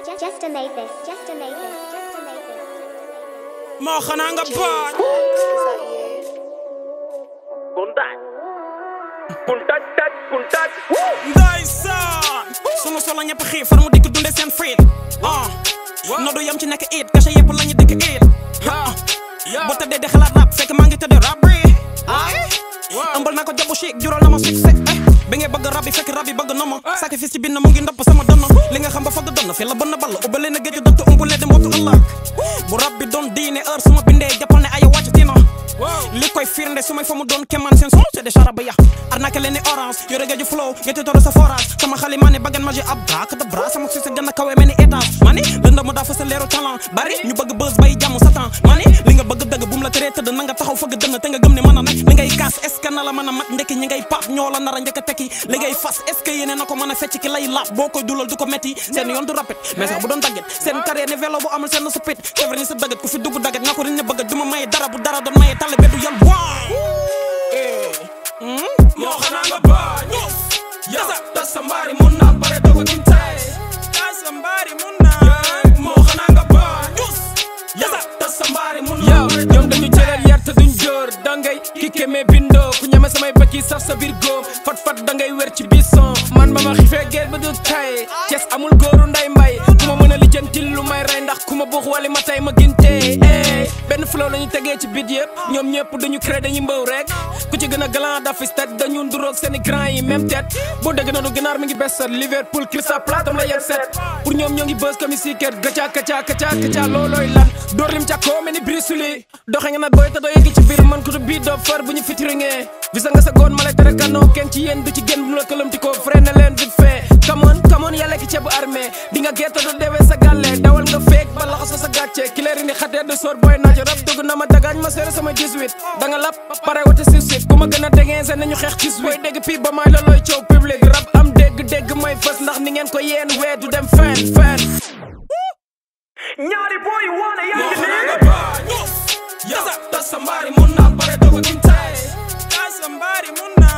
just, just to make this, just to make this, just to make this. moo xanaa nga bañ Puntat. Puntat tat puntat. ndeysaan sunu solo ñëpp xiif far mu dikk dunde seen friit ah nodu yam ci nekk it kase yëpp lañu dikk it ah bu tëddee di xalaat rap fekk maa ngi tëddee rap bi ah ëmbal naa ko jabu chic jural na ma succès eh bi ngay bëgg rab bi fekk rab bi bëgg na ma sacrifice ci bind mu ngi ndopp sama dënn li nga xam ba fagg dënn fi la bënn ball ubbale na géeju dëtt umbule di mbootu ëllëg bu rab bi doon diine heure su ma bindee jàppal ne aya wàcc tina li koy firnde su may fa mu doon kemaan seen son c'est des charaba ya arnaque leen ni orange yore géeju flow géeju toro sa forage sama xali maa ne baggan ma ji ab brak de bras sama succès gën a kawe mel ni étage ma ni lënda mu daa fa sa leeru talent bari ñu bëgg buzz bay jàmm satan ma ni li nga bëgg dëgg bu mu la teree tëdd na nga taxaw fëgg dënn te nga gëm ne mën a nekk li ngay kaas est ce que na la mën a mat ndekki ñi ngay paap ñoo la nar a njëkk a tekki li ngay fas est ce que yéene na ko mën a fecc ki lay laab boo koy dulal du ko metti seen yoon du rapide mais sax bu doon dagget seen carrière ne vélo bu amul seen sa pit c'est vrai ni sa dagget ku fi dugg dagget nga ko riñ ne bëgg du ma maye dara bu dara doon maye tale be du yal waaw moo xanaa nga bañ yasa tas sa mbaari mun naa bare doog a gin tay tas sa mbaari mun naa moo xanaa nga bañ yasa tas sa mbaari mun naa yow ñoom dañu jëlal yar te duñ jóor dangay ki kémee bindoo ku ñeme samay bët yi saf sa biir góom fat fat dangay wér ci bison man ba ma xifee geer ba du tay Cees amul góoru nday mbay ku ma mën a lijjantil lu may rey ndax ku ma buux wali ma tay ma gintee ey benn flow lañu tegee ci bit yëpp ñoom ñëpp duñu crée dañuy mbëw rek ku ci gën a galant dafis tête dañu nduroog seeni grand yi même tête boo dégg noonu ganaar mi ngi besat Liverpool Crystal Palace am la yegg set pour ñoom ñoo ngi bës comme si kër gaca gaca gaca gaca loolooy lan door lim ca koo mel ni brisuli doxe nga nag booy te doo yegg ci biir man ko du bii doo far bu ñu fitiringee visa nga sa goon ma lay tere kanoo kenn ci yéen du ci génn bu la këlamti ko freiné leen vite fait kamoon kamoon yàlla ki ceebu armée di nga gerte doo deewee sa gàlle dawal nga feek ba laxaso sa gàcce ki leeri ni xatee de soor booy naajo rab dugg na ma dagaañ ma seere sama 18 da nga lap pare wate si suite ku ma gën a dégeense nañu xeex ci suite booy dégg pii ba maay la looy coow public rab am dégg-dégg mooy fës ndax ni ngeen ko yéen wee du dem fenn fenn Ñaari boy yu wane yaa moo ngi xanaa nga nii. bañ yasa tas sa mbaari mun naa bare doog a gin tay tas sa mbaari mun naa